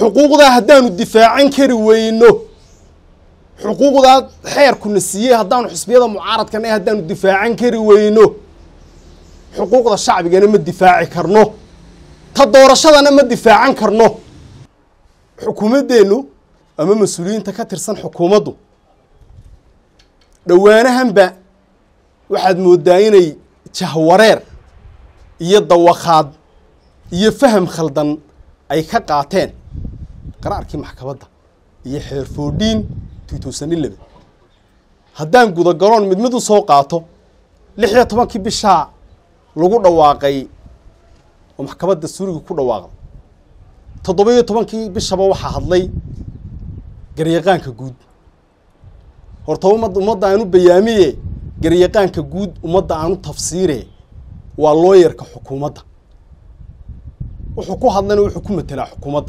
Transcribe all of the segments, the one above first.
xuquuqdaa haddaanu difaacan kari weyno xuquuqdaa xeerkuna siiyey haddaanu xisbiyada mucaaradkana haddaanu difaacan kari weyno xuquuqda shacbigana ma difaaci karno ta doorashadana ma difaacan karno xukuumaddeennu ama mas-uuliyiinta ka tirsan xukuumaddu dhowaanahanba waxaad mooddaa inay jahwareer iyo dawakhaad iyo faham khaldan ay ka qaateen qaraarkii maxkamadda iyo xeer foodhiin two thousand eleven haddaan gudagaloon mid mid u soo qaato lix iyo tobankii bishaa lagu dhawaaqay oo maxkamadda suuriga ku dhawaaqday toddoba iyo tobankii bishaba waxaa hadlay garyaqaanka guud horta umad ummadda aanu bayaamiye garyaqaanka guud ummadda aanu tafsiire waa looyarka xukuumadda wuxuu ku hadlayna wuxuu ku matelaa xukuumadda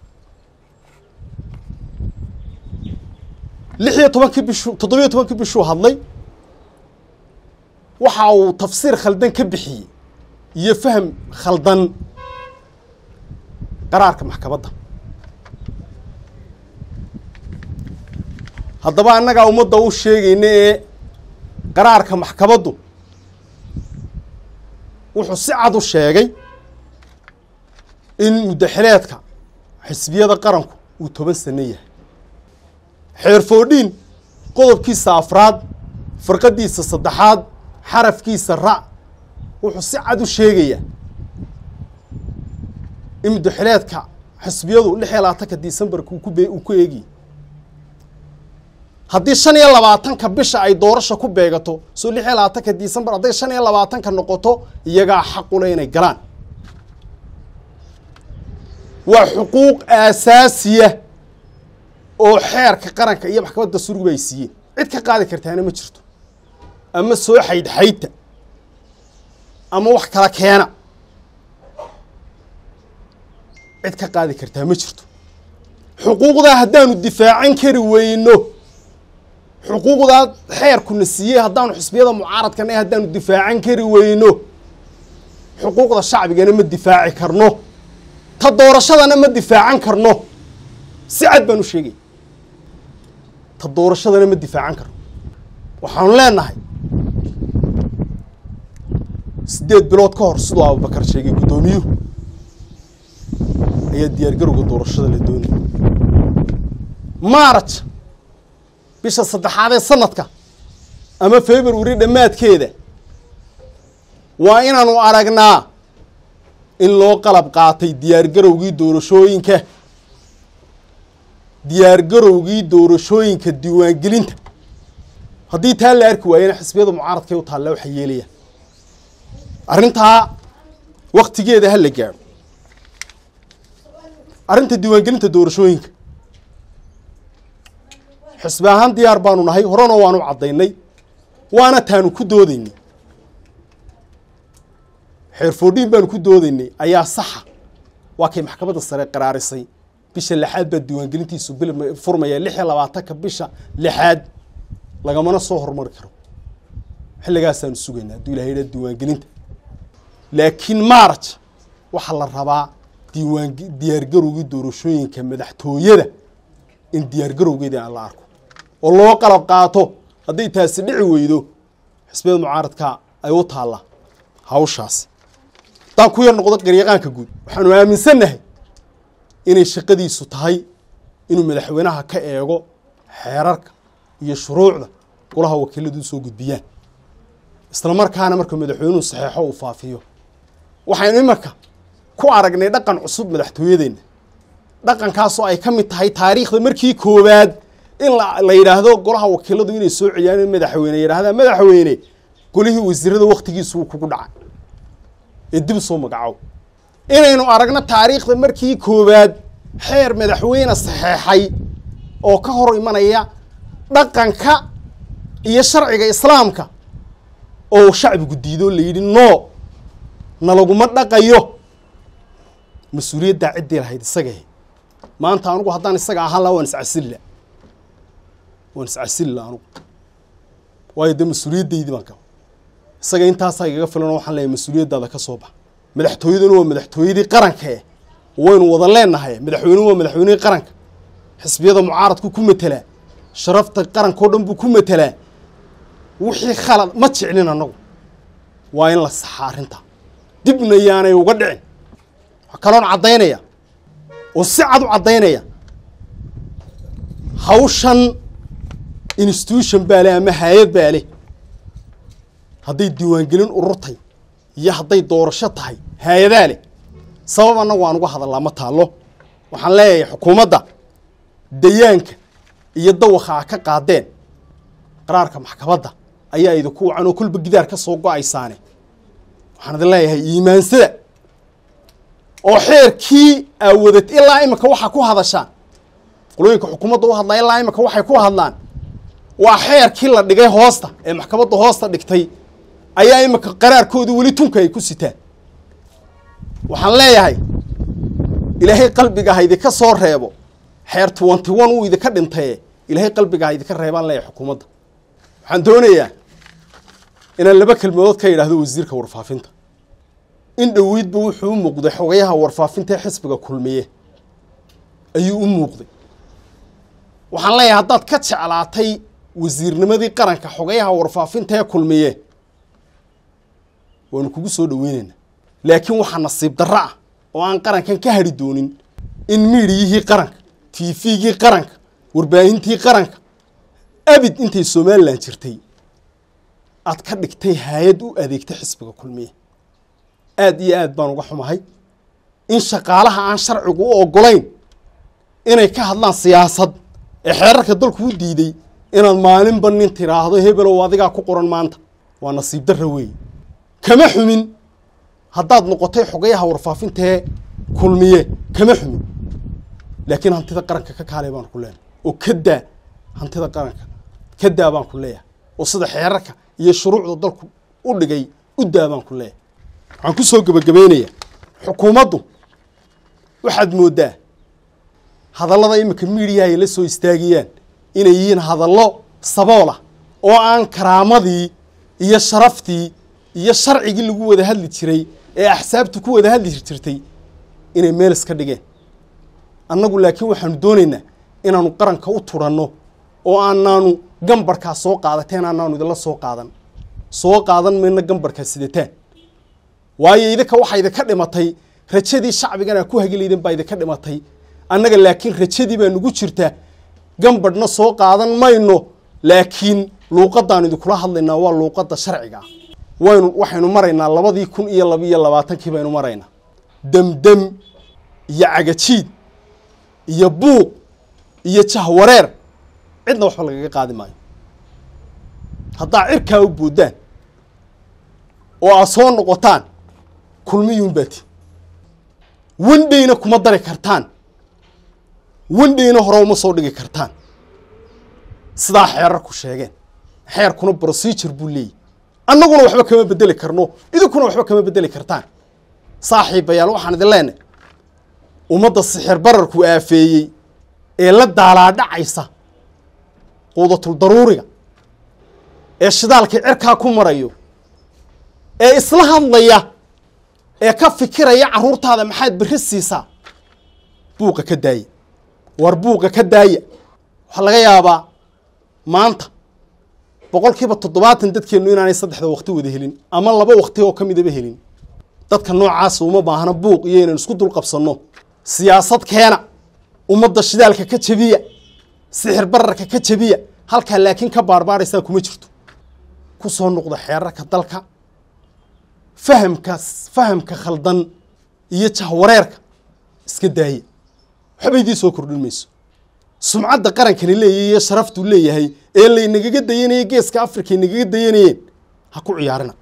lix iyo tobankii bishuu toddobiyo tobankii bishuu hadlay waxa uu tafsiir khaldan ka bixiyey iyo faham khaldan qaraarka maxkamadda haddaba annagaa ummadda u sheegayna ee qaraarka maxkamaddu wuxuu si cad u sheegay in muddaxileedka xisbiyada qaranku uu toban sano yahay xeer foodhiin qodobkiisa afraad farqadiisa saddexaad xarafkiisa ra' wuxuu si cad u sheegayaa in muddaxileedka xisbiyadu lix iyo labaatanka decembarka uu ku be uu ku eegiyey haddii shan iyo labaatanka bisha ay doorasha ku beegato soo lix iyo labaatanka decembar hadday shan iyo labaatanka noqoto iyagaa xaqule inay galaan waa xuquuq aasaasiya oo xeerka qaranka iyo maxkamadda surguba ay siiyeen cid ka qaadi kartaana ma jirto ama soo xaydxaydta ama wax kala keena cid ka qaadi kartaa ma jirto xuquuqdaa haddaanu difaacan kari weyno xuquuqdaa xeerkuna siiyey haddaanu xisbiyada mucaaradkana haddaanu difaacan kari weyno xuquuqda shacbigana ma difaaci karno ta doorashadana ma difaacan karno si cad baan u sheegay ta doorashadana ma difaacan karno waxaanu leenahay siddeed bilood ka hor siduu abubakar sheegay guddoomiyuhu ayaa diyaargarowga doorashada la doonaya maaraj bisha saddexaad ee sanadka ama february dhammaadkeeda waa inaanu aragnaa in loo qalab qaatay diyaargarowgii doorashooyinka diyaargarowgii doorashooyinka diiwaangelinta haddii taa la arki waayena xisbiyada mucaaradkay u taalla waxay yeelayaan arrintaa waktigeeda ha la gaadho arrinta diiwaangelinta doorashooyinka xisbi ahaan diyaar baanu nahay horena waanu caddaynay waana taanu ku doodaynay xeer foodhiin baanu ku doodaynay ayaa saxa waa kay maxkamadda sare qaraarisay bisha lixaad baa diiwaangelintiisu bil furmaya lix iyo labaatanka bisha lixaad lagamana soo horumari karo xilligaasaanu sugaynaa hadduu ilahay yidhaha diiwaangelinta laakiin maaraj waxaa la rabaa diiwaan diyaargarowgii doorashooyinka madaxtooyada in diyaargarowgeeda aan la arko oo loo qalab qaato hadday taasi dhici weydo xisbiyada mucaaradka ay u taalla hawshaasi haddaan ku yar noqdo garyaqaanka guud waxaanu aaminsannahay inay shaqadiisu tahay inuu madaxweynaha ka eego xeerarka iyo shuruucda golaha wakiiladu usoo gudbiyaan isla markaana marka madaxweynuhu saxeexo uu faafiyo waxaynu imarka ku aragnay dhaqan cusub madaxtooyadeenna dhaqankaasoo ay ka mid tahay taariikhda markii koowaad in la yidhaahdo golaha wakiiladu inay soo celiyaan in madaxweyne yidhahdaa madaxweyne golihii wasiirada waktigiisu uu kugu dhacay ee dib soo magacow inaynu aragno taariikhda markii koowaad xeer madaxweyne saxeexay oo ka hor imanaya dhaqanka iyo sharciga islaamka oo shacbigu diido la yidhi no nalaguma dhaqayo mas-uuliyaddaa ciddii lahayd isagahe maanta anugu haddaan isaga ahaan laha waan iscasilila waan iscasilila anugu waayo dee mas-uuliyaddaydii baan kaba isaga intaasaa igaga filanoo waxaan leeyahay mas-uuliyaddaada ka soo bax madaxtooyaduna waa madaxtooyadii qaranka eh waynu wada leenahay madaxweynuhu waa madaxweynihii qaranka xisbiyada mucaaradku ku matelaa sharafta qarankao dhan buu ku matelaa wixii khalad ma jeclin annagu waa in la saxaa arrintaa dibna yaanay uga dhicin waxaa kaloon caddaynaya oo si cad u caddaynaya hawshan institution baa leh ama hay-ad baa leh hadday diiwaangelin ururtay iyo hadday doorasho tahay hay-adaa leh sabab annagu aan uga hadallaa ma taallo waxaan leeyahay xukuumadda dayaanka iyo dawakha a ka qaadeen qaraarka maxkamadda ayaa idinku wacan oo kolba gidaar ka soo go-aysaane waxaan idin leeyahay iimaansada oo xeerkii aawadad ilaa imika waxaa ku hadashaan qolooyinka xukuumadda u hadlaa ilaa imika waxay ku hadlaan waa xeerkii la dhigay hoosta ee maxkamadda hoosta dhigtay ayaa imika qaraarkoodii weli tunka ay ku sitaan waxaan leeyahay ilaahay qalbiga ha idinka soo reebo xeer twenty one uu idinka dhintaye ilaahay qalbiga ha idinka reebaan leeyahay xukuumadda waxaan doonayaa inaan laba kelmadood ka yidhaahdo wasiirka warfaafinta in dhoweydba wuxuu u muuqday xogayaha warfaafinta ee xisbiga kulmiye ayuu u muuqday waxaan leeyahay haddaad ka jeclaatay wasiirnimadii qaranka xogayaha warfaafinta ee kulmiye waanu kugu soo dhaweyneynaa laakiin waxaa nasiib darro ah oo aan qarankan ka hadhi doonin in miidiyihii qaranka tifigii qaranka warbaahintii qaranka abid intay somalilan jirtay aad ka dhigtay hay-ad u adeegta xisbiga kulmiye aada iyo aad baan uga xumahay in shaqaalaha aan sharcigu u ogolayn inay ka hadlaan siyaasad ee xeerarka dalku u diiday inaad maalinba nin tiraahdo hebelow adigaa ku qoran maanta waa nasiib darra weeye kama xumin haddaad noqotay xogayaha warfaafintaee kulmiye kama xumin laakiin hantida qaranka ka kaalay baan ku leenahay oo ka daa hantida qaranka ka daa baan ku leeyahay oo sida xeerarka iyo shuruucda dalku u dhigay u daa baan ku leeyahay waxaan ku soo gebagabaynayaa xukuumaddu waxaad mooddaa hadallada iminka miidiyaha ay la soo istaagayaan inay yihiin hadallo saboolah oo aan karaamadii iyo sharaftii iyo sharcigii lagu wada hadli jiray ee axsaabtu ku wada hadli jirtay inay meel iska dhigeen annagu laakiin waxaanu doonaynaa inaanu qaranka u turanno oo aanaanu gambarkaa soo qaadateen aanaanu idinla soo qaadan soo qaadan mayna gambarkaa sidataan waayo idinka waxaa idinka dhimatay rajadii shacbigan aa ku hagilayden baa idinka dhimatay annaga laakiin rajadii baa nugu jirta gambadhna soo qaadan mayno laakiin luuqadaan idinkula hadlaynaa waa luuqadda sharciga ah waynu waxaynu maraynaa labadii kun iyo labiiyo labaatankii baynu maraynaa demdem iyo cagajiid iyo buuq iyo jahwareer cidna waxba lagaga qaadi maayo haddaa cirkaa u boodaan oo aad soo noqotaan kulmiyuun baati wendheyna kuma dari kartaan wendheyna hore uma soo dhigi kartaan sidaa xeerarku sheegeen xeerkuna procedure buu leeyahy annaguna waxba kama bedeli karno idinkuna waxba kama bedeli kartaan saaxiibayaal waxaan idin leenahay ummadda sixir bararku aafeeyey ee la daalaadhacaysa quudatul daruuriga ee shidaalkii cirkaa ku marayo ee isla hadlaya ee ka fikiraya carruurtaada maxaad berri siisaa buuqa ka daaya war buuqa ka daaya waxaa laga yaabaa maanta boqol kiiba toddobaatan dadkeennu inaanay saddexda wakti wada helin ama laba wakti oo ka midaba helin dadka noocaasa uma baahna buuq iyo inaynu isku dul qabsanno siyaasad keena ummadda shidaalka ka jabiya sixir bararka ka jabiya halkaa laakiin ka baarbaaraysaa kuma jirto ku soo noqda xeerarka dalka fahamkaas fahamka khaldan iyo jahwareerka iska daaya waxba idiin soo kordhin mayso sumcadda qarankani leeyahy iyo sharaftuu leeyahay ee laynagaga dayanayay geeska africa ay nagaga dayanayeen ha ku ciyaarina